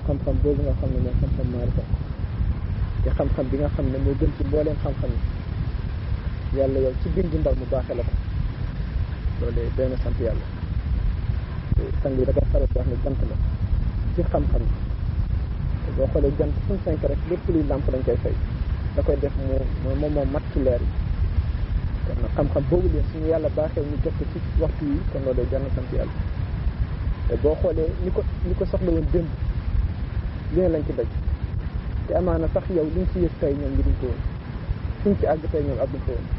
xam-xam boobu nga xam ne mooy xam-xam maarifa te xam-xam bi nga xam ne moo gën ci mbooleem xam-xam yi yàlla yow ci bindu ndaw mu baaxee la ko loolu doy na sant yàlla sang yi da koy faral di wax ne jant la ci xam-xam yi boo xoolee jant suñ cinq rek lépp luy làmp dañ koy fay da koy def mu moom moom mat ci leer yi kon nag xam-xam boobu leen suñu yàlla baaxee ñu jot ko ci waxtu yi kon loolu jar na sant yàlla te boo xoolee ni ko ni ko soxla woon démb li ne lañ ci daj te amaana sax yow liñ ci yëg tey ñoom ngi duñ ko woon suñ ci àgg tey ñoom àgguñ ko woon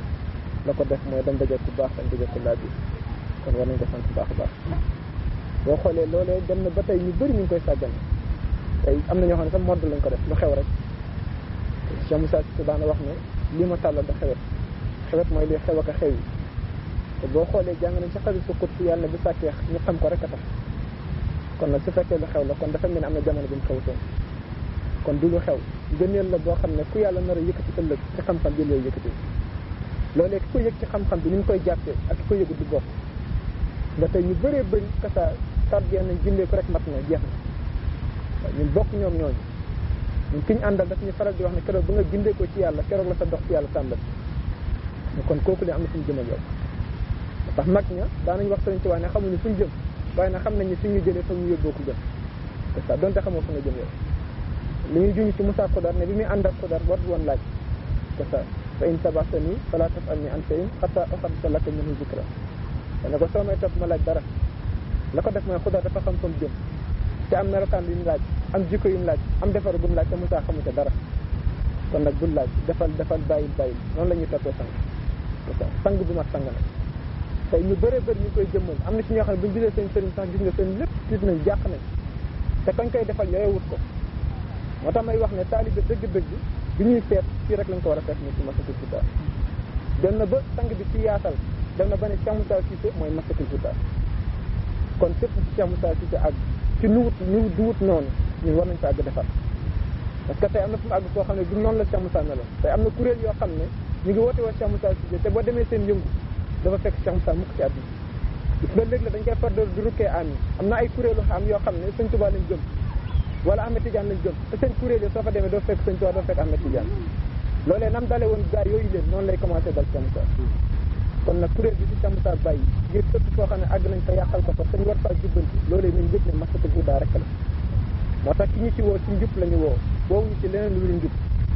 la ko def mooy dañ daje ku baax dañ daje ku laaj kon war nañ ko sant baax a baax boo xoolee loolee dem na ba tey ñu bëri ñu ngi koy sàggane tey am na ñoo xam ne sax modd lañ ko def lu xew rek Cheikh Moussa Cissé daana wax ne lii ma tàllal da xewet xewet mooy li xew ak a xew yi te boo xoolee jàng nañ ci xarit su xut yàlla bi sàkkee ñu xam ko rek a tax kon nag su fekkee lu xew la kon dafa mel ni am na jamono bi mu xewutoon kon du lu xew gëneel la boo xam ne ku yàlla nar a yëkkati ëllëg ci xam-xam bi lay yëkkati loolee ki ko yëg ci xam-xam bi ni ñu koy jàppee ak ki ko yëgut du bokk nga tey ñu bëree bëri kasa tardé nañ jindee ko rek mat na jeex na ñun bokk ñoom ñooñu ñun ki ñu àndal daf ñu faral di wax ne keroog ba nga gindee ko ci yàlla keroog la sa dox ci yàlla tàmbal kon kooku li am na fu ñu jëm ak yow ndax mag ña daanañ wax sëriñ ci waa ne xamuñu fu ñu jëm waaye nag xam nañ ne fi ñu jëlee fa ñu yóbboo ko jëm c'est ça donte xamoo fa nga jëm yow li ñuy junj ci Moussa Xodar ne bi muy ànd ak Xodar war woon laaj c'est ça fa in tabaxtani fala tasalni an shay'in hatta uhaddisa laka minhu zikra dana ko soo may topp ma laaj dara la ko def mooy Xodar dafa xam fa mu jëm te am melokaan yu mu laaj am jikko yu mu laaj am defar bu mu laaj te Moussa xamu ca dara kon nag bul laaj defal defal bàyyil bàyyil noonu la ñuy toppee sang c'est ça sang bu mat sang nag tey ñu bëree bëri ñu koy jëmmal am na ci ñoo xam ne bu ñu gisee seen sëriñ sax gis nga seen lépp tiit nañ jàq nañ te kañ koy defal yooyu wut ko moo tax may wax ne taalibe dëgg-dëgg bi ñuy seet fii rek lañ ko war a fekk ni ci masatul futa dem na ba sang bi ci yaatal dem na ba ne Cheikh Moussa Cissé mooy masatul futa kon fépp ci Cheikh Moussa Cissé àgg ci nu wut nu du wut noonu ñun war nañ ko àgg defar parce que tey am na fu mu àgg foo xam ne du noonu la Cheikh Moussa meloon tey am na kuréel yoo xam ne ñu ngi woote woo Cheikh Moussa Cissé te boo demee seen yëngu dafa fekk Cheikh Moussa mukk ci àdduna gis nga léegi la dañ koy far du rukkee am yi am na ay kuréelu xam yoo xam ne sëñ Tuubaa lañ jëm wala Ahmed Tidiane lañ jëm te seen kuréel yi soo fa demee doo fekk sëñ Tuubaa doo fekk Ahmed Tidiane loolee nam dale woon gaa yooyu leen noonu lay commencé dal Cheikh Moussa kon nag kuréel bi ci Cheikh Moussa bàyyi ngir ëpp foo xam ne àgg nañ fa yàqal ko fa sañ war faa jubbanti loolee nañ yëg ne masatul hudaa rek la moo tax ki ñu ci woo ci njub la ñu woo woowuñu ci leneen lu dul njub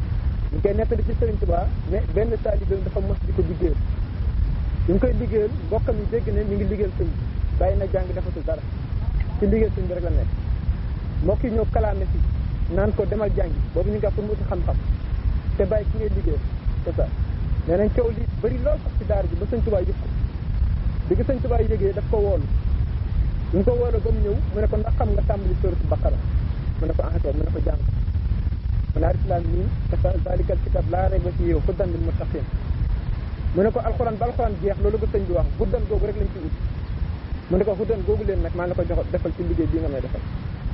ñu koy nettali ci Sëriñ Tuubaa mais benn taalibe dafa mos di ko liggéeyal ñu ngi koy liggéeyal mbokkam yi dégg ne mi ngi liggéeyal sëñ bi bàyyi na jàng defatul dara ci liggéeyal sëñ bi rek la nekk mbokk yi ñëw kalaame si naan ko demal jàngi boobu ñu ngi pour mu uti xam-xam te bàyyi ki ngay liggéeyal c'est ça nee nañ coow li bëri lool sax ci daara ji ba sëñ Tuubaa yëg ko bi gi sëñ Tuubaa yëgee daf ko woolu ñu ko woolu ba mu ñëw mu ne ko ndax xam nga tàmbali sóoratu Baqara mu ne ko enquête mu ne ko jàng mu ne alif laam miim zaalikal kitaab laa rayba fiihi hudan lil muttaqiin mu ne ko alxuraan ba alxuraan jeex loolu ko sëñ bi wax huddan googu rek lañ ci ut mu ne ko huddan googu leen nag maa ngi la ko jox defal ci liggéey bii nga may defal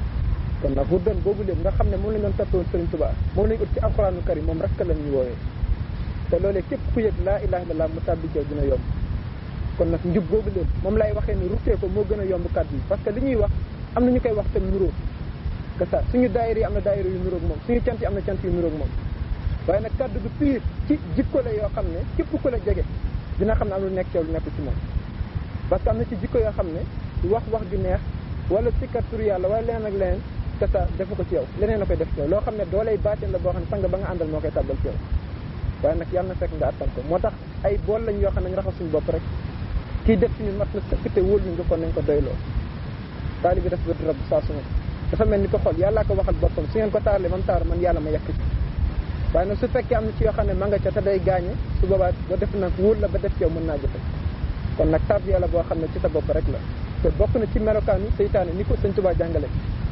kon nag huddan googu leen nga xam ne moom lañ doon toppoon sëriñ Tuubaa moom lañ ut ci alxuraanu karim moom rek lañ ñu woowee te loolee képp ku yëg laa ilaha illallah mu tàbbi ci dina yomb kon nag njub googu leen moom lay waxee ni ruttee ko moo gën a yomb kàddu yi parce que li ñuy wax am na ñu koy wax tam nuróo que ça suñu daayira yi am na daayira yu nuróog moom suñu cant yi am na cant yu nuróog moom waaye nag kàddu gu piir ci jikko la yoo xam ne képp ku la jege dina xam ne am lu nekk yow lu nekk ci moom parce que am na ci jikko yoo xam ne wax wax ju neex wala sikkat tur yàlla wala leneen ak leneen que ça defu ko ci yow leneen la koy def ci yow loo xam ne dooley baatin la boo xam ne sang ba nga àndal moo koy tàbbal ci yow waaye nag yàlla na fekk nga attan ko moo tax ay bool lañ yoo xam ne ñu raxas suñu bopp rek kii def ci ñun mat na sëkk te wóol ñu nga kon nañ ko doyloo taali bi def bët rab saa su ne dafa mel ni ko xool yàllaa ko waxal boppam su ngeen ko taarle man taar man yàlla ma yekk ci waaye nag su fekkee am na ci yoo xam ne ma nga ca te day gaañe su boobaa ba def nag wóor la ba def ci yow mën naa jëfe kon nag tab yàlla boo xam ne ci sa bopp rek la te bokk na ci melokaanu seytaane ni ko sëñ Tuubaa jàngale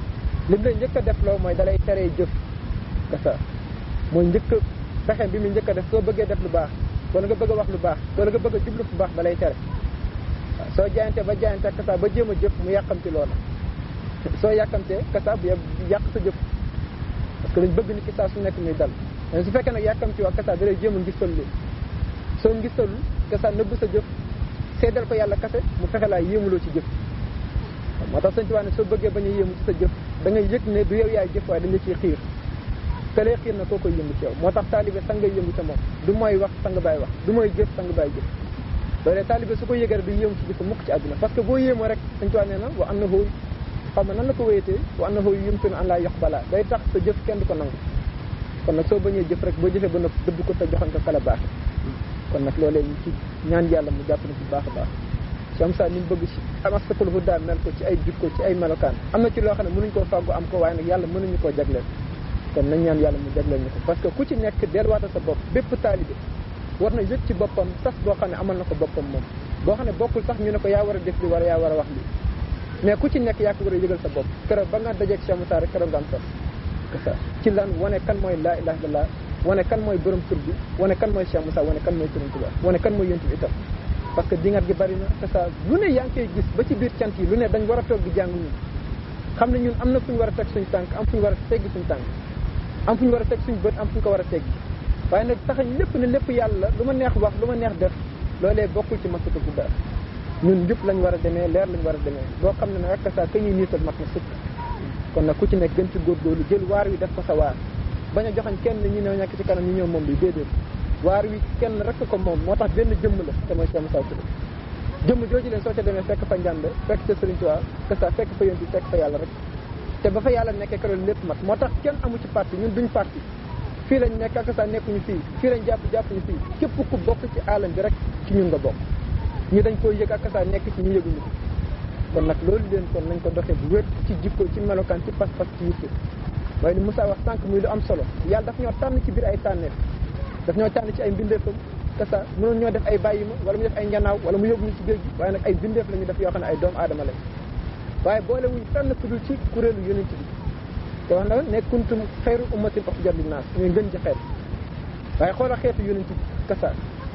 li mu lay njëkk a def loo mooy dalay teree jëf kasa mooy njëkk pexe bi mu njëkk a def soo bëggee def lu baax wala nga bëgg a wax lu baax wala nga bëgg a jublu fu baax dalay tere waaw soo jaayante ba jaayante kasa ba jéem a jëf mu yàqamti loola soo yàkkamtee kasa bu yàq sa jëf parce que dañ bëgg ni ki saa su nekk muy dal mais su fekkee nag yàkkamti wax kasa da lay jéem a ngistal li soo ngistalul kasa nëbb sa jëf seedal ko yàlla kase mu fexe laa yéemuloo ci jëf moo tax sëñ Tuubaa ne soo bëggee bañ a yéemu ci sa jëf da ngay yëg ne du yow yaay jëf waaye dañ la ciy xiir te lay xiir na koo koy yëngu ci yow moo tax taalibe sang ngay yëngu ca moom du mooy wax sang bàyyi wax du mooy jëf sang bàyyi jëf loolee taalibe su ko yëgee rek du yéemu ci jëf mukk ci àdduna parce que boo yéemoo rek sëñ Tuubaa nee na wa annahu xaw ma nan la ko wéyatee wa annahu yumkinu an laa yuqbala day tax sa jëf kenn du ko nangu kon nag soo bañee jëf rek boo jëfee ba noppi dëbb ko te joxoon ko kala baax kon nag loolee ñu ci ñaan yàlla mu jàpp na ci baax a baax som sa ni mu bëgg ci amastakul huda mel ko ci ay jikko ci ay melokaan am na ci loo xam ne mënuñ koo fàggu am ko waaye nag yàlla mënuñu koo jagleel kon nañ ñaan yàlla mu jagleel ñu ko parce que ku ci nekk delluwaata sa bopp bépp taalibe war na yëg ci boppam sas boo xam ne amal na ko boppam moom boo xam ne bokkul sax ñu ne ko yaa war a def li wala yaa war a wax li mais ku ci nekk yaa ko war a yëgal sa bopp keroog ba nga dajeeg Cheikh Moussa rek keroog nga am sas ci lan wane kan mooy laa ilaha illallah wane kan mooy borom tur bi wane kan mooy Cheikh Moussa wane kan mooy Sëriñ Tuubaa wane kan mooy yonent bi itam parce que dingat gi bari na te ça lu ne yaa ngi koy gis ba ci biir cant yi lu ne dañ war a toog di jàng ñun xam ne ñun am na fu ñu war a teg suñ tànk am fu ñu war a teggi suñ tànk am fu ñu war a teg suñ bët am fu ñu ko war a teggi waaye nag taxañ lépp ne lépp yàlla lu ma neex wax lu ma neex def loolee bokkul ci masata bu dara ñun njub lañ war a demee leer lañ war a demee boo xam ne ne rek saa ka ñuy niital mat na sëkk kon nag ku ci nekk gën ci góorgóorlu jël waar wi def ko sa waar bañ a joxañ kenn ñi ñëw nekk ci kanam ñi ñëw moom bi déedéet waar wi kenn rek ko moom moo tax benn jëmm la te mooy Cheikh Moussa Touré jëmm jooju leen soo ca demee fekk fa njàmbe fekk sa Sëriñ Tuubaa que ça fekk fa yéen bi fekk fa yàlla rek te ba fa yàlla nekkee keroog lépp mat moo tax kenn amu ci parti ñun duñ parti fii lañ nekk ak sa nekkuñu fii fii lañ jàpp jàppuñu fii képp ku bokk ci alam bi rek ci ñun nga bokk ñu dañ koy yëg ak sa nekk ci ñu yëguñu ko kon nag loolu leen kon nañ ko doxee bu wér ci jikko ci melokaan ci pas-pas ci yitte waaye ni Moussa wax sànq muy lu am solo yàlla daf ñoo tànn ci biir ay tànneef daf ñoo tànn ci ay mbindeefam te ça mënoon ñoo def ay bàyyi ma wala mu def ay njanaaw wala mu yóbbu ñu ci géej gi waaye nag ay bindeef la ñu def yoo xam ne ay doomu aadama lañ waaye boole wuñ tànn ku dul ci kuréelu yonent bi te wax na ne kuntum xayru ummatin uxrijat linnaas ñooy ngën ji xeet waaye xoola xeetu yonent bi kasa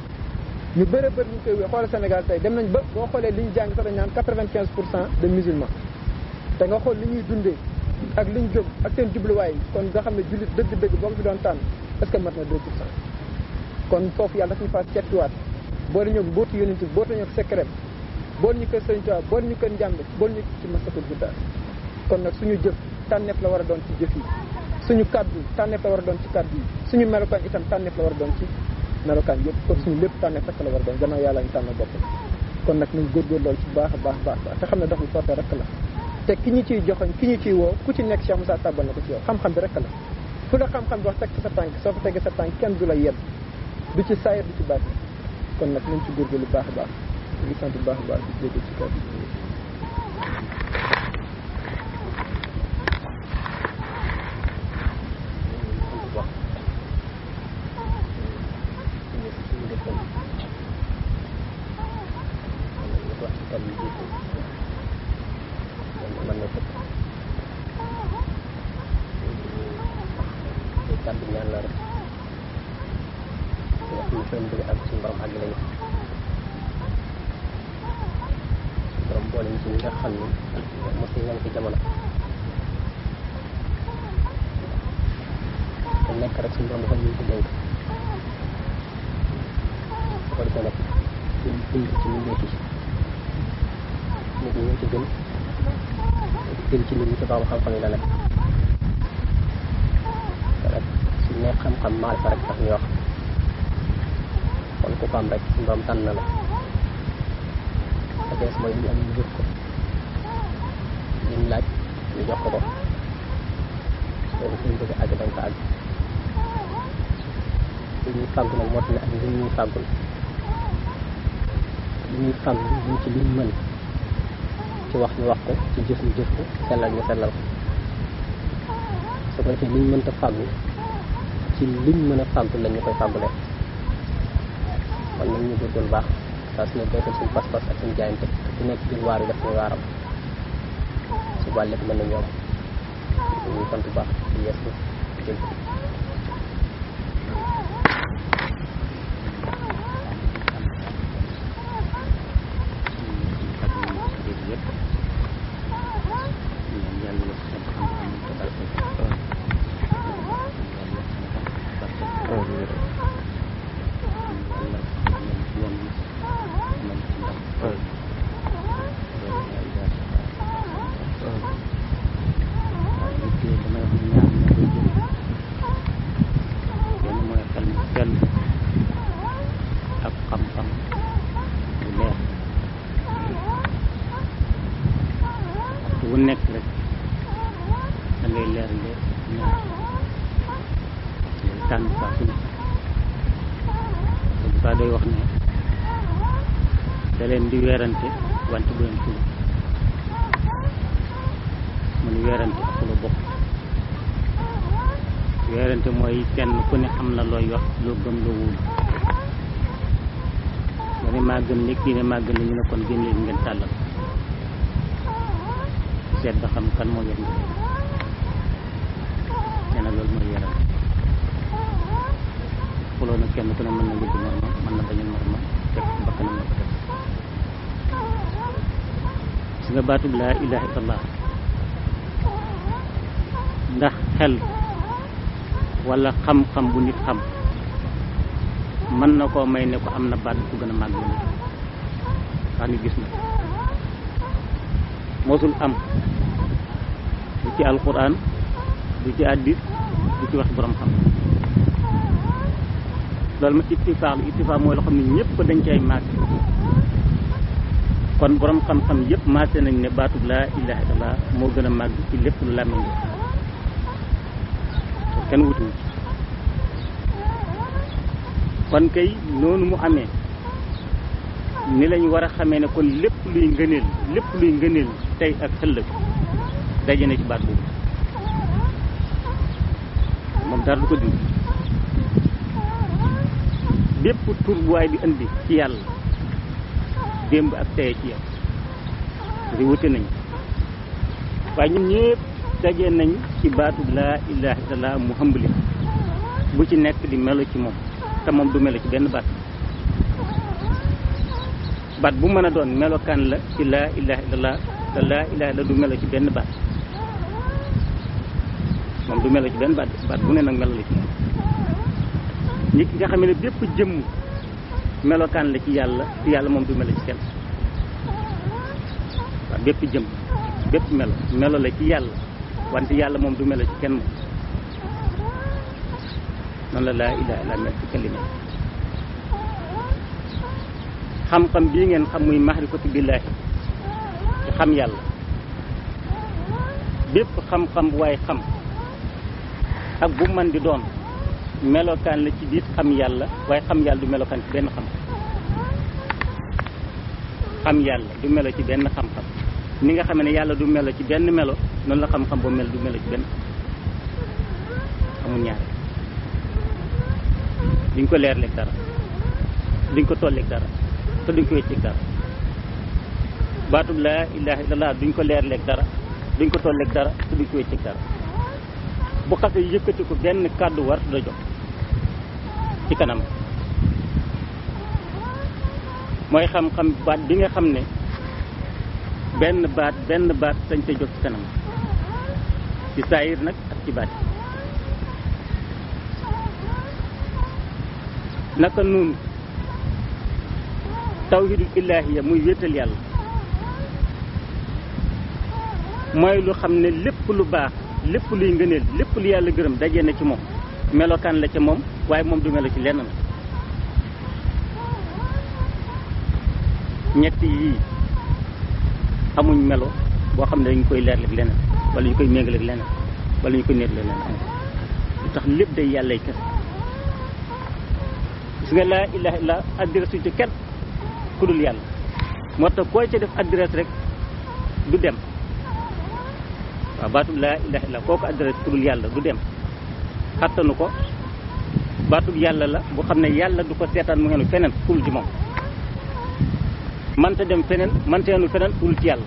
ñu bëre bëri ñu koy wé xoola Sénégal tey dem nañ ba boo xoolee li ñu jàng sax dañ naan quatre-vingt-quinze pour cent de musulmans te nga xool li ñuy dundee ak li ñu jóg ak seen jubluwaay kon nga xam ne jullit dëgg-dëgg boo ko fi doon tànn est-ce que mat na deux pour cent kon foofu yàlla daf ñu faa settuwaat boole ñëw mbootu yonent bi boole ñëw secret boole ñu kër Sëriñ Tuubaa boole ñu kër njàmbe boole ñu ci masakul guddaa kon nag suñu jëf tànneef la war a doon ci jëf yi suñu kàddu tànneef la war a doon ci kàddu yi suñu melokaan itam tànneef la war a doon ci melokaan yëpp kon suñu lépp tànneef rek la war a doon gannaaw yàlla ñu tànn bopp kon nag nañ góorgóor loolu ci baax a baax baax baax te xam ne doxul sotte rek la te ki ñu ciy joxoñ ki ñu ciy woo ku ci nekk Cheikh Moussa tàbbal na ko ci yow xam-xam bi rek la fu la xam-xam bi wax teg sa tànk soo fa tegee sa tànk kenn du la yedd du ci saayir du ci baat kon nag nañ ci góorgóorlu baax a baax di sant bu baax a baax di jéggi ci kàddu kàddu ñaan la rek wax ñu seen bëgg ak suñu borom àgg lañu suñu borom boole ñu ci ñi nga xam ne mos nañ ci jamono te nekk rek suñu borom dafa ñu ci dénk ko defee nag ñu bind ci mbindeef yi nit ñi ñoo ci gën gën ci nit ñi ci borom xam-xam yi la nekk suñ ne xam-xam maarifa rek tax ñu wax kon ku ko am rek suñu borom tànn na la te des mooy li ñu am ñu jëf ko liñ laaj ñu jox ko ko loolu suñ bëgg àgg dañ ko àgg li ñuy fàggu nag moo tax ne ak li ñuy fàggul li ñuy fàggu ñu ci liñ mën ci wax ñu wax ko ci jëf ñu jëf ko sellal ñu sellal ko su ko defee liñ mënta fàggu ci liñ mën a fàggul la ñu koy fàggulee kon nag ñu góorgóorlu baax saa su ne beesal suñu pas-pas ak suñu jaayante te ku nekk jël waar yi def muy waaram su boobaa lépp mën na ñoom ñu sant bu baax di yees jël ko koy leerle ñaar tànn saa su ne saa day wax ne da leen di weerante wante bu leen xuloo mu ni weerante ak xuloo bokk weerante mooy kenn ku ne am na looy wax loo gëm loo wóolu nga ne maa gën li kii ne maa gën li ñu ne kon gën leen ngeen tàllal seet ba xam kan moo yor mbir nee na loolu mooy weerante xuloo nag kenn ku ne mën na yëgg moromam mën na bañal moromam fekk bakkanam la ko def si nga baatub laa ilaha illallah ndax xel wala xam-xam bu nit xam mën na koo may ne ko am na baat bu ko gën a màgg nit ndax ni gis na mosul am du ci alquran du ci addis du ci wax borom xam loolu ma ittifaax la ittifaax mooy loo xam ne ñëpp dañ cay màgg kon borom xam-xam yëpp maase nañ ne baatub laa ilaha illallah moo gën a màgg ci lépp lu làmmiñ kenn wutuwu ci kon kay noonu mu amee ni lañ war a xamee ne kon lépp luy ngëneel lépp luy ngëneel tey ak ëllëg daje na ci baat boobu moom dara du ko dindi bépp tur bu waay di indi ci yàlla démb ak tey ci yow di wute nañ waaye ñun ñëpp daje nañ ci baatu laa ilaha illallah mu hëmbali bu ci nekk di melo ci moom te moom du melo ci benn baat baat bu mën a doon melokaan la ci laa ilaha illallah te laa ilaha illallah du melo ci benn baat moom du melo ci benn baat baat bu ne nag melo la ci moom nit ki nga xam ne bépp jëmm melokaan la ci yàlla ci yàlla moom du melo ci kenn waaw bépp jëmm bépp melo melo la ci yàlla wante yàlla moom du melo ci kenn moom noonu la laa ilaha illa mel ci kalima xam-xam bii ngeen xam muy mahrifatu billaahi ci xam yàlla bépp xam-xam bu waaye xam ak bu man di doon melokaan la ci biir xam yàlla waaye xam yàlla du melokaan ci benn xam xam yàlla du melo ci benn xam-xam ni nga xam ne yàlla du melo ci benn melo noonu la xam-xam boo mel du melo ci benn amul ñaar duñ ko leerleeg dara duñ ko tolleeg dara te duñ ko wécceeg dara baatub laa ilaha illallah duñ ko leerleeg dara duñ ko tolleeg dara te duñ ko wécceeg dara bu xasee yëkkati ko benn kàddu war da jox ci kanam mooy xam-xam baat bi nga xam ne benn baat benn baat sañ te jóg ci kanam ci saayir nag ak ci baat naka noonu tawhidul ilaahiya muy wéetal yàlla mooy lu xam ne lépp lu baax lépp luy ngëneel lépp lu yàlla gërëm daje na ci moom melokaan la ca moom waaye moom du melo ci lenn na ñett yii amuñ melo boo xam ne dañ koy leerleeg leneen wala ñu koy méngaleeg leneen wala ñu koy neetleeg leneen amul lu tax lépp day yàllay kese gis nga laa ilaha illa adresse ci kenn ku dul yàlla moo tax koo ca def adresse rek du dem waaw baatub laa ilaha illa kooku adresse ku dul yàlla du dem xattanu ko baatub yàlla la bu xam ne yàlla du ko seetaan mu ngeen feneen ku dul ci moom manta dem feneen manta yenu feneen ku dul ci yàlla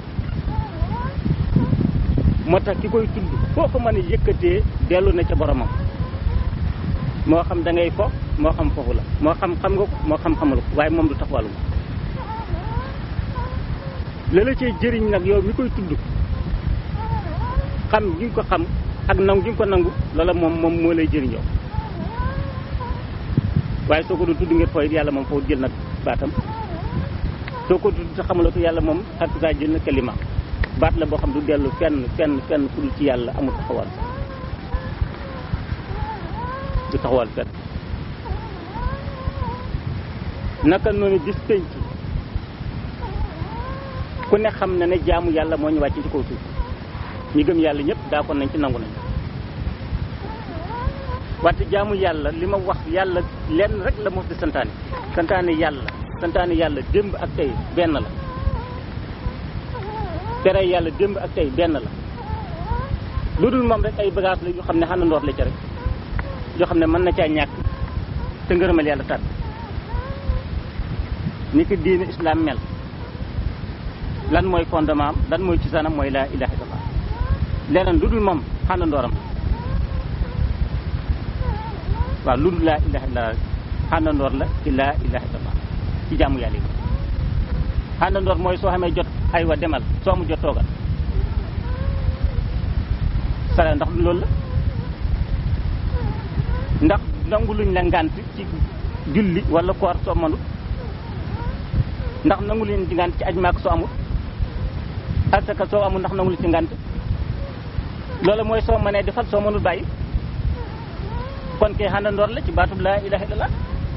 moo tax ki koy tudd foo ko mën a yëkkatee dellu na ca boromam moo xam da ngay fo moo xam foofu la moo xam xam nga ko moo xam xamal ko waaye moom du taxawalu la la cee jëriñ nag yow mi koy tudd xam gi nga ko xam ak nangu gi nga ko nangu loola moom moom moo lay jëriñ yow waaye soo ko du tudd ngir fooy yàlla moom foofu jël nag baatam soo ko tudd te xamuloo ko yàlla moom ak saa jël na kalima baat la boo xam du dellu fenn fenn fenn fu dul ci yàlla amul taxawal du taxawal fenn naka noonu bis penc ku ne xam na ne jaamu yàlla moo ñu wàcc ci kaw suuf ñi gëm yàlla ñëpp daa kon nañ ci nangu nañ wante jaamu yàlla li ma wax yàlla lenn rek la mos di santaane santaane yàlla santaane yàlla démb ak tey benn la tere yàlla démb ak tey benn la lu dul moom rek ay bagage la yu xam ne xàndandoor la ca rek yoo xam ne mën na caa ñàkk te ngërëmal yàlla tàdd ni ki diine islam mel lan mooy fondement am lan mooy cosaanam mooy laa ilaha illallah leneen lu dul moom xàndandooram waaw lu dul laa ilaha illallah xàndandoor la ci laa ilaha illallah ci jàmm yàlla yi xàndandoor mooy soo xamee jot ay wa demal soo mu jot toogal sala ndax du loolu la ndax nangu luñ la ngànt ci julli wala koor soo mënut ndax nangu luñ ci ngànt ci aj maak soo amul asaka soo amul ndax nangu lu ci ngànt loolu mooy soo mënee defal soo mënul bàyyi kon kay xàndandoor la ci baatub laa ilaha illallah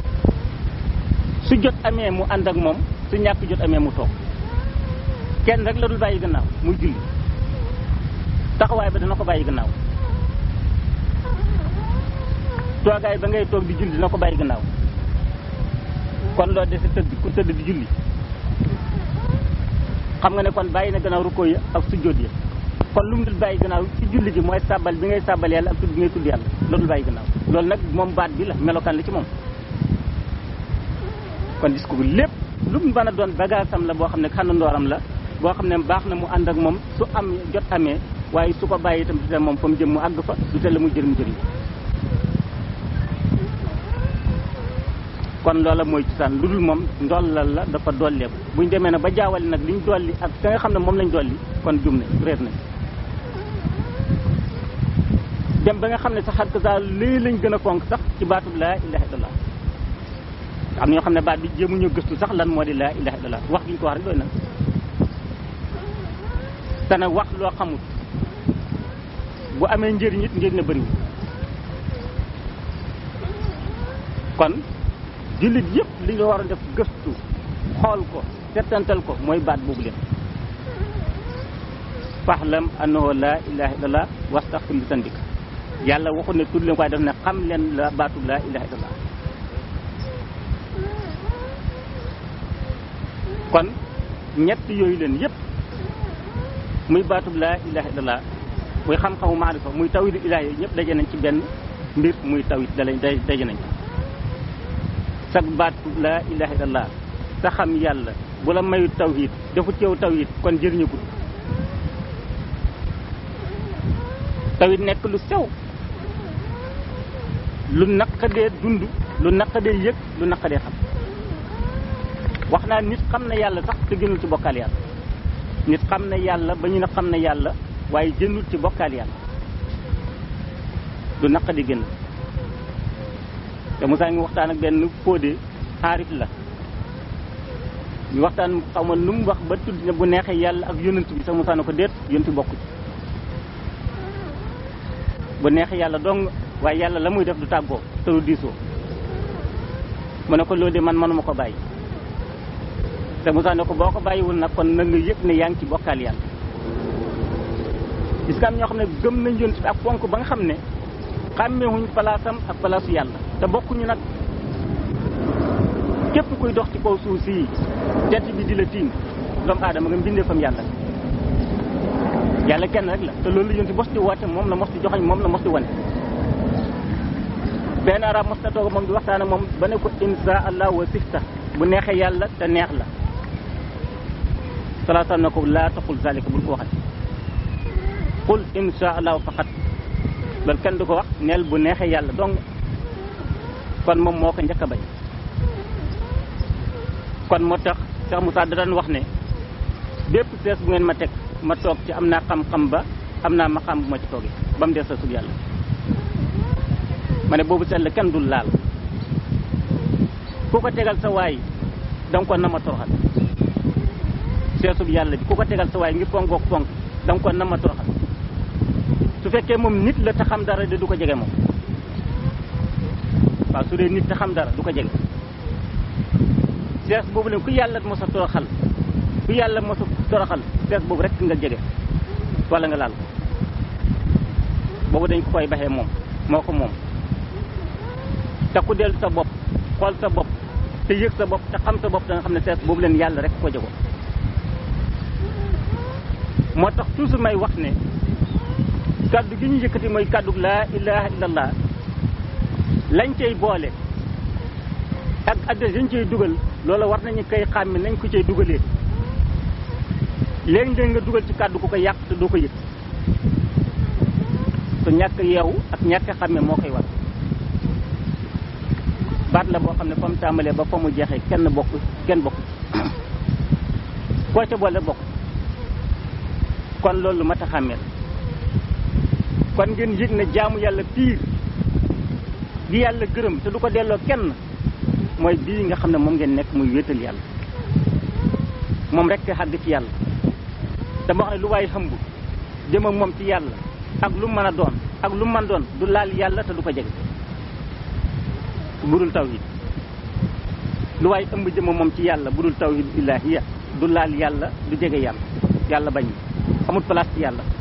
su jot amee mu ànd ak moom su ñàkk jot amee mu toog kenn rek la dul bàyyi gannaaw muy julli taxawaay ba dana ko bàyyi gannaaw toogaay ba ngay toog di julli dina ko bàyyi gannaaw kon loo dese tëdd ku tëdd di julli xam nga ne kon bàyyi na gannaaw rukkoo ya ak sujjóot ya kon lu mu dul bàyyi gannaaw ci julli gi mooy sàbbal bi ngay sàbbal yàlla ak tudd bi ngay tudd yàlla loolu dul bàyyi gannaaw loolu nag moom baat bi la melokaan la ci moom kon gis ko lépp lu mu mën a doon bagaasam la boo xam ne xàndandooram la boo xam ne baax na mu ànd ak moom su am jot amee waaye su ko bàyyi itam du moom fa mu jëm mu àgg fa du te la muy jëriñ jëriñ kon loola mooy cosaan lu dul moom ndollal la dafa dolleeku buñ demee nag ba jaawale nag liñ dolli ak ka nga xam ne moom lañ dolli kon jum nañ réer nañ dem ba nga xam ne sax xar sa lii lañ gën a fonk sax ci baatub laa ilaha illallah am na ñoo xam ne baat bi jéemuñu gëstu sax lan moo di laa ilaha illallah wax gi ñu ko wax rek doy na te nag wax loo xamut bu amee njëriñ it njëriñ na bëriwul kon jullit yëpp li nga war a def gëstu xool ko settantal ko mooy baat boobu leen faxlam annahu laa ilaha illallah wastaxfir li sandik yàlla waxul ne tudd leen ko waaye daf ne xam leen la baatub laa ilaha illallah kon ñett yooyu leen yëpp muy baatub laa ilaha illallah muy xam-xamu maarifa muy tawhidu ilahi yooyu ñëpp daje nañ ci benn mbir muy tawhid dala daje nañ sag baatub laa ilaha illallah sa xam yàlla bu la mayu tawhid defut yow tawhid kon jëriñu ko tawhid nekk lu sew lu naqadee dund lu naqadee yëg lu naqadee xam wax naa nit xam na yàlla sax te gënul ci bokkaal yàlla nit xam na yàlla ba ñu ne xam na yàlla waaye jënul ci bokkaal yàlla lu naqadi gën te Moussa ngi waxtaan ak benn fóode xaarif la ñu waxtaan xaw ma nu mu wax ba tudd ne bu neexee yàlla ak yonent bi sax Moussa na ko déet yonent bokku ci bu neexee yàlla dong waaye yàlla la muy def du tàggoo te du diisoo mu ne ko loolu de man manuma ko bàyyi te Moussa ne ko boo ko bàyyiwul nag kon na nga yëg ne yaa ngi ci bokkaal yàlla gis nga am ñoo xam ne gëm nañ yonent bi ak fonk ba nga xam ne xàmmeewuñ palaasam ak palaasu yàlla te bokkuñu nag képp kuy dox ci kaw suuf si jant bi di la tiim doomu aadama nga mbindee fam yàlla yàlla kenn rek la te loolu la yonent mos di woote moom la mos di joxañ moom la mos di wane benn arab mos na toog moom di waxtaan ak moom ba ne ko insha allah wa sifta bu neexee yàlla te neex la salaa sallam na ko laa taxul zalika bul ko waxati qul insha allah faqat loolu kenn du ko wax neel bu neexee yàlla dong kon moom moo ko njëkk a bañ kon moo tax Cheikh Moussa da daan wax ne bépp sees bu ngeen ma teg ma toog ci am naa xam-xam ba am naa ma xam bu ma ci toogee ba mu des sa sub yàlla ma ne boobu seet la kenn dul laal ku ko tegal sa waay danga ko nama toroxal seesub yàlla bi ku ko tegal sa waay ngir fonkook fonk danga ko nama toroxal su fekkee moom nit la te xam dara de du ko jege moom waaw su dee nit te xam dara du ko jege sees boobu leen ku yàlla mos a toroxal ku yàlla mos a toroxal sees boobu rek nga jege wala nga laal ko boobu dañ ko koy baxee moom moo ko moom te ku dellu sa bopp xool sa bopp te yëg sa bopp te xam sa bopp da nga xam ne sees boobu leen yàlla rek ko jago moo tax toujours may wax ne kàddu gi ñu yëkkati mooy kàddu laa ilaha illallah lañ cay boole ak adresse yañ cay dugal loola war nañu koy xàmme nañ ko cay dugalee léegi-léegi nga dugal ci kàddu ku ko yàq te doo ko yëg su ñàkk yeewu ak ñàkk xàmme moo koy war baat la boo xam ne fa mu tàmbalee ba fa mu jeexee kenn bokk kenn bokk koo ca boole bokk kon loolu mat a xàmmee kon ngeen yëg ne jaamu yàlla piir gi yàlla gërëm te du ko delloo kenn mooy bii nga xam ne moom ngeen nekk muy wéetal yàlla moom rek te xàgg ci yàlla dama wax ne lu waay xëmb jëm ak moom ci yàlla ak lu mën a doon ak lu mën doon du laal yàlla te du ko jege budul tawhid lu waay ëmb jëm ak moom ci yàlla budul tawhid ilaahiya du laal yàlla du jege yàlla yàlla bañ amul place ci yàlla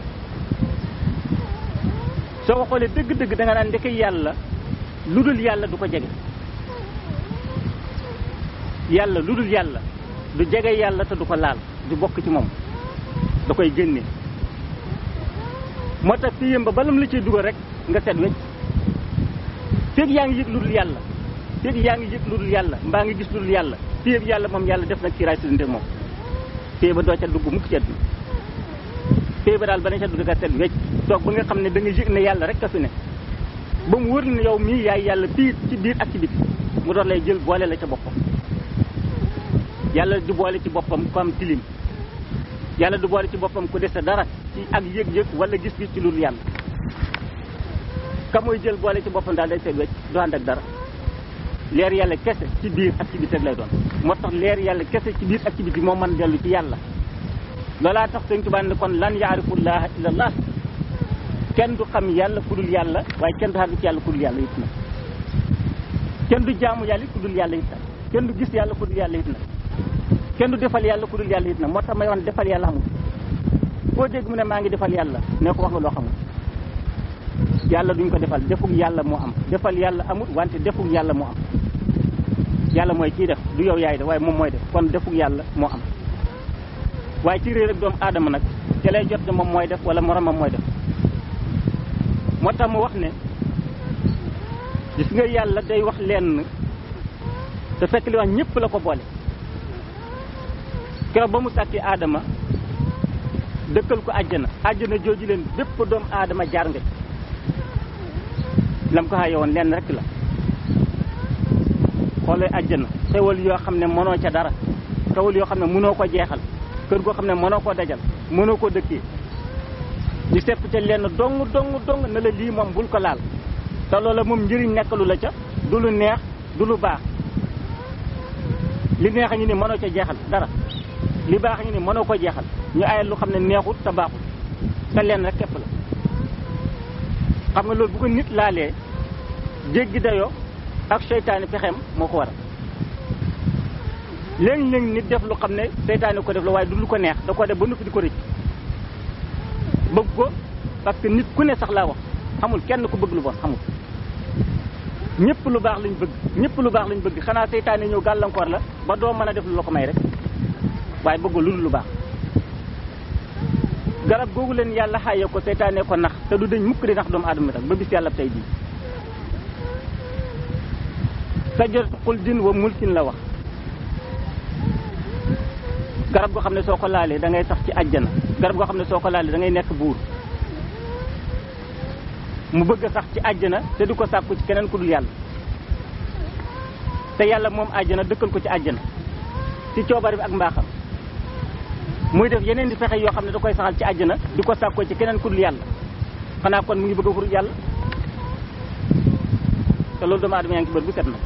soo ko xoolee dëgg-dëgg da nga naan ndeke yàlla lu dul yàlla du ko jege yàlla lu dul yàlla du jege yàlla te du ko laal du bokk ci moom da koy génne moo tax fii yëmba balam la ciy dugal rek nga set wecc feeg yaa ngi yëg lu dul yàlla feeg yaa ngi yëg lu dul yàlla mbaa ngi gis lu dul yàlla fii yëpp yàlla moom yàlla def na kiiraay sidante moom fii ba doo ca dugg mukk ci àdduna fii ba daal ba ne ca dugg nga set wecc toog ba nga xam ne da nga yëg ne yàlla rek ka fi ne ba mu wër ne yow mii yaay yàlla biir ci biir ak ci biti mu doon lay jël boole la ca boppam yàlla du boole ci boppam ku am tilim yàlla du boole ci boppam ku dese dara ci ak yëg-yëg wala gis-gis ci lu dul yàlla ka muy jël boole ci boppam daal day seet wecc du ànd ak dara leer yàlla kese ci biir ak ci biti rek lay doon moo tax leer yàlla kese ci biir ak ci biti moo mën dellu ci yàlla loolaa tax sëñ Tuubaa ne kon lan yaarifullaha illallah kenn du xam yàlla ku dul yàlla waaye kenn du xàgg ci yàlla ku dul yàlla it na kenn du jaamu yàlla ku dul yàlla it na kenn du gis yàlla ku dul yàlla it na kenn du defal yàlla ku dul yàlla it na moo tax may wax defal yàlla xamul foo dégg mu ne maa ngi defal yàlla ne ko wax nga loo xamul yàlla duñ ko defal defug yàlla moo am defal yàlla amul wante defug yàlla moo am yàlla mooy kii def du yow yaay def waaye moom mooy def kon defug yàlla moo am waaye ci réer ak doomu aadama nag ci lay jot ne moom mooy def wala moromam mooy def moo tax mu wax ne gis nga yàlla day wax lenn te fekk li wax ñëpp la ko boole keroog ba mu sàkki aadama dëkkal ko àjjana àjjana jooju leen bépp doomu aadama jaar nga ci lam ko xaye woon lenn rek la xoolee àjjana xewal yoo xam ne mënoo ca dara xewal yoo xam ne mënoo ko jeexal kër goo xam ne mënoo koo dajal mënoo koo dëkkee ñu sepp ca lenn dong dong dong ne la lii moom bul ko laal te loola moom njëriñ nekkalu la ca du lu neex du lu baax li neex a ngi ni mënoo ca jeexal dara li baax a ngi ni mënoo ko jeexal ñu ayal lu xam ne neexut te baaxut te lenn rek képp la xam nga loolu bu ko nit laalee jéggi dayoo ak seytaane pexeem moo ko waral léegi-léegi nit def lu xam ne seytaane ko def la waaye du lu ko neex da ko def ba noppi di ko rëcc bëgg ko parce que nit ku ne sax laa wax xamul kenn ku bëgg lu bon xamul ñëpp lu baax lañ bëgg ñëpp lu baax lañ bëgg xanaa seytaane ñëw gàllankoor la ba doo mën a def lu la ko may rek waaye bëggoo lu dul lu baax garab googu leen yàlla xaye ko seytaane ko nax te du dañ mukk di nax doomu aadama tam ba bis yàlla tey bii sajaratu xuldin wa mulkin la wax garab goo xam ne soo ko laalee da ngay sax ci àjjana garab goo xam ne soo ko laalee da ngay nekk buur mu bëgg a sax ci àjjana te du ko sàkku ci keneen ku dul yàlla te yàlla moom àjjana dëkkal ko ci àjjana ci coobare bi ak mbaaxam muy def yeneen di fexe yoo xam ne da koy saxal ci àjjana di ko sàkkoo ci keneen ku dul yàlla xanaa kon mu ngi bëgg a xurut yàlla te loolu doomu aadama yaa ngi ci bët bu set nag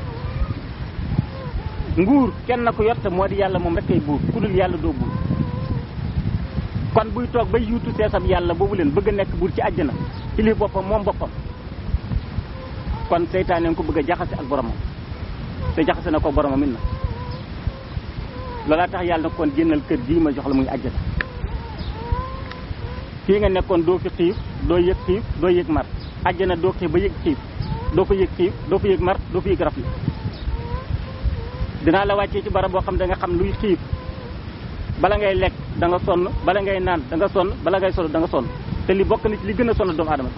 nguur kenn na ko yor te moo di yàlla moom rek kay buur ku dul yàlla doo buur kon buy toog bay yuutu seesam yàlla boobu leen bëgg a nekk buur ci àjjana ci lii boppam moom boppam kon seytaane ko bëgg a jaxase ak boromam te jaxase na ko boromam it na loolaa tax yàlla na kon génnal kër gii ma jox la muy àjjana fii nga nekkoon doo fi xiif doo yëg xiif doo yëg mar àjjana doo xiif ba yëg xiif doo fa yëg xiif doo fa yëg mar doo fa yëg rafle dinaa la wàccee ci barab boo xam da nga xam luy xiif bala ngay lekk da nga sonn bala ngay naan da nga sonn bala ngay solo da nga sonn te li bokk na ci li gën a sonn doomu aadama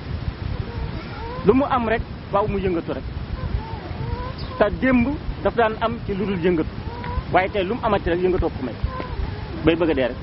lu mu am rek waaw mu yëngatu rek te démb daf daan am ci lu dul yëngatu waaye tey lu mu amati rek yëngatoo ko may bay bëgg a dee rek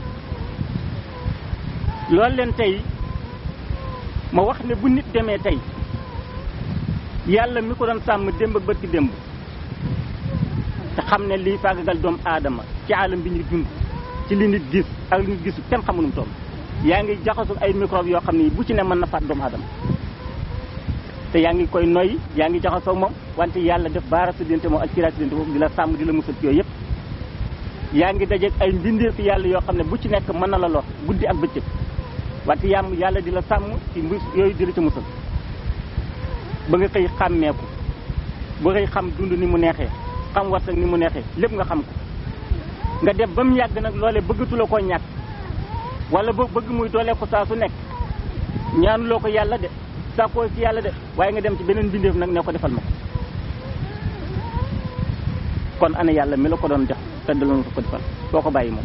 loolu leen tey ma wax ne bu nit demee tey yàlla mi ko doon sàmm démb ak bët ki démb te xam ne lii faagagal doomu aadama ci alam bi ñu dund ci li nit gis ak li nit gisu kenn xamu nu mu toll yaa ngi jaxasu ay microbe yoo xam ne bu ci ne mën na faat doomu aadama te yaa ngi koy noyyi yaa ngi jaxasoo moom wante yàlla def baara sa diggante moom ak ciraat sa diggante moom di la sàmm di la musal ci yooyu yëpp yaa ngi dajeeg ay mbindeefi yàlla yoo xam ne bu ci nekk mën na la lor guddi ak bëccëg wante yàmm yàlla di la sàmm ci mbir yooyu di la ca musal ba nga xëy xàmmeeku ba xëy xam dund ni mu neexee xam warsak ni mu neexee lépp nga xam ko nga def ba mu yàgg nag loole bëggatu la koo ñàkk wala boo bëgg muy doolee ko saa su nekk ñaanuloo ko yàlla de sàkkoo ci yàlla de waaye nga dem ci beneen bindeef nag ne ko defal ma ko kon ana yàlla mi la ko doon def te daloon ko defal foo ko bàyyi moom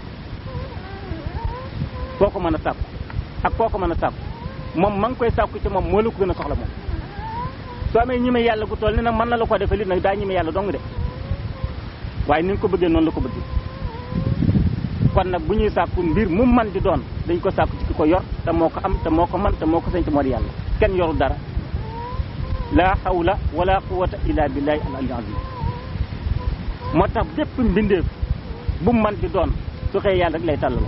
foo ko mën a sàkku ak foo ko mën a sàkku moom ma ngi koy sàkku ci moom moo la ko gën a soxla moom soo amee ñime yàlla gu toll ni nag mën na la ko defal it nag daa ñime yàlla dong de waaye ni nga ko bëggee noonu la ko bëggee kon nag bu ñuy sàkku mbir mu man di doon dañ ko sàkku ci ki ko yor te moo ko am te moo ko man te moo ko sañ te moo di yàlla kenn yoru dara la hawla wala quwwata illa billahi al aliyyil azim moo tax bépp mbindeef bu mu man di doon su xëyee yàlla rek lay tàllaloo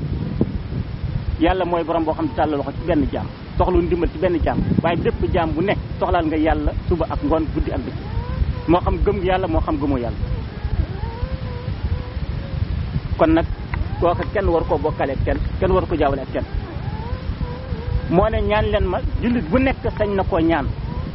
yàlla mooy borom boo xam ne tàllaloo ko ci benn jaam soxlu ndimbal ci benn jaam waaye bépp jaam bu nekk soxlaal nga yàlla suba ak ngoon guddi ak bëccëg moo xam gëm nga yàlla moo xam gëmoo yàlla kon nag kooka kenn war koo bokkale ak kenn kenn war ko jaawale ak kenn moo ne ñaan leen ma jullit bu nekk sañ na koo ñaan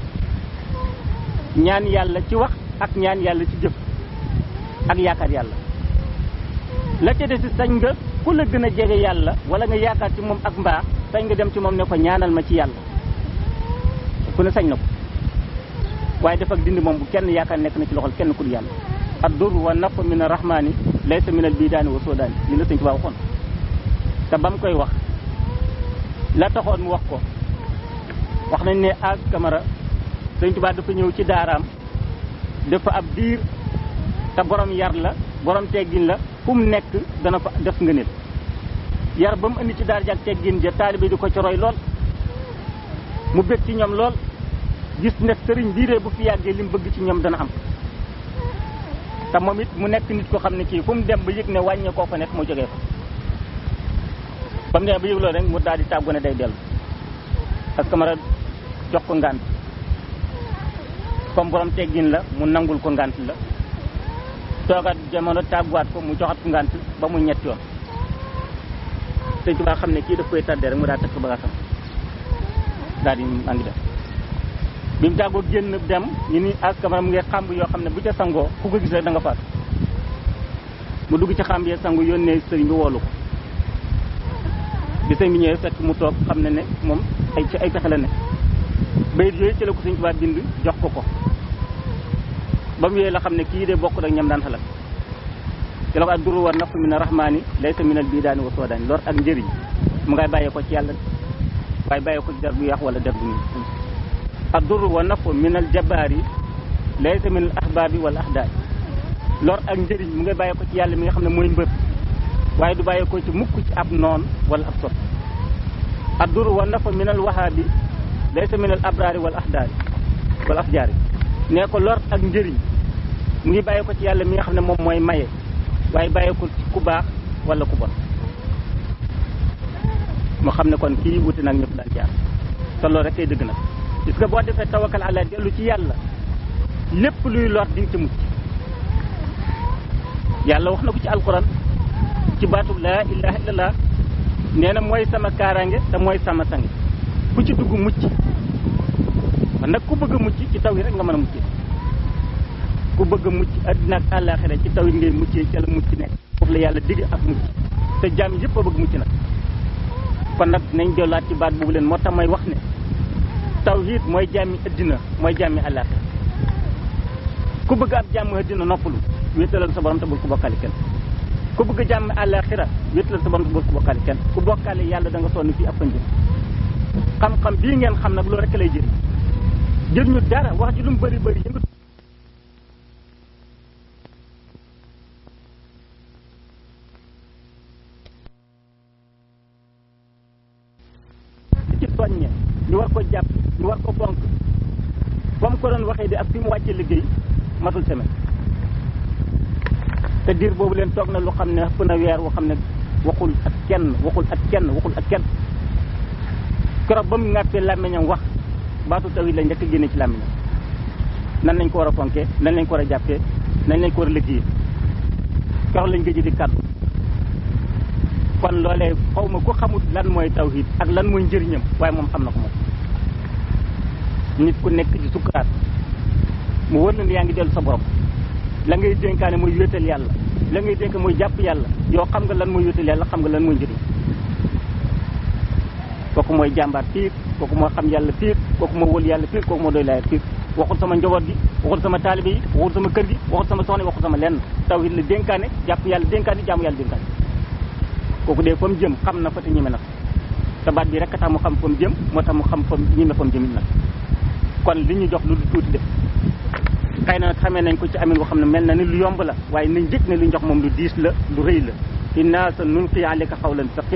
ñaan yàlla ci wax ak ñaan yàlla ci jëf ak yaakaar yàlla la ca des sañ nga ku la gën a jege yàlla wala nga yaakaar ci moom ak mbaax sañ nga dem ci moom ne ko ñaanal ma ci yàlla ku ne sañ na ko waaye def ak dindi moom bu kenn yaakaar nekk na ci loxol kenn ku du yàlla addur wa nafu min arrahmani laysa min al bidaani wa soodaani li la sëñ Tuubaa waxoon te ba mu koy wax la taxoon mu wax ko wax nañ ne ak Camara sëñ Tuubaa dafa ñëw ci daaraam dafa ab diir te borom yar la borom teggin la fu mu nekk dana fa def ngëneel yar ba mu indi ci daar jak teggin ja taalibe di ko ci roy lool mu bëgg ci ñoom lool gis ne sëriñ bii de bu fi yàggee li mu bëgg ci ñoom dana am te moom it mu nekk nit ko xam ne kii fu mu dem ba yëg ne wàññee koo fa nekk mu jógee fa ba mu demee ba yëg loolu rek mu daal di tàggu ne day dellu ak Camara jox ko ngànt comme borom teggin la mu nangul ko ngànt la toogaat jamono tàgguwaat ko mu joxat ko ngànt ba mu ñett yoon sëñ Tuubaa xam ne kii daf koy tàddee rek mu daal takk bagaasam daal di maa ngi dem bi mu tàggoo génn dem ñu ni ak Camara mu ngi xàmb yoo xam ne bu ca sangoo ku ko gis rek da nga faat mu dugg ci xàmb yee sangu yónnee sëriñ bi woolu ko bi sëriñ bi ñëwee fekk mu toog xam ne ne moom ay ci ay pexe la ne bayit yooyu ci la ko sëriñ Tuubaa bind jox ko ko ba mu yooyu la xam ne kii de bokk rek ñam daan xalaat ci la ko ak duru war nafu min rahmaani laysa min al bidaani wa soodaani lor ak njëriñ mu ngay bàyyee ko ci yàlla waaye bàyyee ko ci der bu yàq wala der bu ñu addur wa nafu min al jabaari laysa min al ahbaabi wal ahdaay lor ak njëriñ mu ngay bàyyee ko ci yàlla mi nga xam ne mooy mbër waaye du bàyyee ko ci mukk ci ab noon wala ab sot addur wa nafu min al wahaabi laysa min al abraari wal ahdaari wal afjaari nee ko lor ak njëriñ mu ngi bàyyee ko ci yàlla mi nga xam ne moom mooy maye waaye bàyyee ko ci ku baax wala ku bon mu xam ne kon kii wuti nag ñëpp daan jaar te loolu rek kay dëgg nag parce que boo defee tawakkal ala dellu ci yàlla lépp luy lor di nga ci mucc yàlla wax na ko ci alquran ci baatu laa ilaha illallah nee na mooy sama kaaraange te mooy sama sang ku ci dugg mucc man nag ku bëgg a mucc ci taw yi rek nga mën a mucc ku bëgg a mucc addina ak àllaaxira ci taw yi ngay muccee ca la mucc nekk foofu la yàlla digg ak mucc te jaam yëpp a bëgg mucc nag kon nag nañ jëlaat ci baat boobu leen moo tax may wax ne tawhid mooy jàmmi addina mooy jàmmi àllaaxira ku bëgg ab jàmm addina noppalu wéetalal sa borom te bul ko bokkaale kenn ku bëgg jàmm àllaaxira wéetalal sa borom te bul ko bokkaale kenn ku bokkaale yàlla da nga sonn fii ab njëm xam-xam bii ngeen xam nag loolu rek lay jëriñ jëriñu dara wax ji lu mu bëri bëri yëngatu ci soññe ñu war ko jàpp ñu war ko bonk ba mu ko doon waxee di ak fi mu wàccee liggéey matul semaine te diir boobu leen toog na lu xam ne ëpp na weer woo xam ne waxul ak kenn waxul ak kenn waxul ak kenn keroog ba mu ŋàppee làmmiñam wax baatu tawhid la njëkk a génne ci làmmiñam nan lañ ko war a fonkee nan lañ ko war a jàppee nan lañ ko war a liggéey keroog lañ gëj di kàddu kon loolee xaw ma ku xamul lan mooy tawhid ak lan mooy njëriñam waaye moom xam na ko moom nit ku nekk ci sukkuraat mu wër na ne yaa ngi dellu sa borom la ngay dénkaane mooy wéetal yàlla la ngay dénk mooy jàpp yàlla yow xam nga lan mooy wéetal yàlla xam nga lan mooy njëriñ kooku mooy jàmbaar piir kooku moo xam yàlla piir kooku moo wël yàlla piir kooku moo doy laaya piir waxul sama njaboot gi waxul sama taalibe yi waxul sama kër gi waxul sama soxna waxul sama lenn tawhid la dénkaane jàpp yàlla dénkaane jaamu yàlla dénkaane kooku dee fa mu jëm xam na fa te ñeme na te baat bi rek a tax mu xam fa mu jëm moo tax mu xam fa ñeme fa mu jëm nag kon li ñu jox lu du tuuti def xëy na nag xamee nañ ko ci amin boo xam ne mel na ni lu yomb la waaye nañ jëkk ne lu ñu jox moom lu diis la lu rëy la inna sa nulqi alayka qawlan